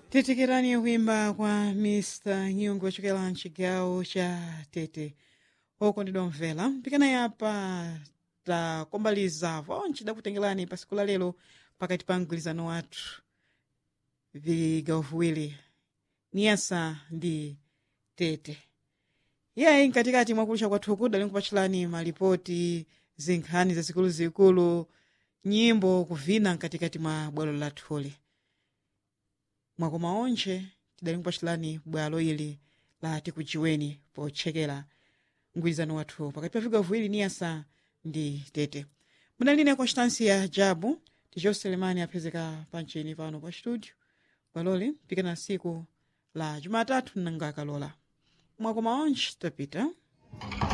titekerani kuimba kwa mr nyungu ochokera mchigawo cha tete okondedwa mvera mpikana yapa takombaliza vonse dakutengerani pa siku la lero pakati pa mgwirizano wathu vigawo viwiri niyasa ndi tete iyayi mkatikati mwakulisha kwathu kuda linkupatchirani malipoti zinkhani zazikuluzikulu nyimbo kuvina mkatikati mwa bwalo lathuli mwakoma onse tidali nkupatchirani bwalo ili la tikujiweni potchekera mgwirizano wathu pakati pa vigawo viwiri niyasa ndi tete munaline constancia jabu ticho selemani aphezeka pancheni pano pa studio bwaloli mpikana siku la jumatatu nanga akalola mwakoma onse tapita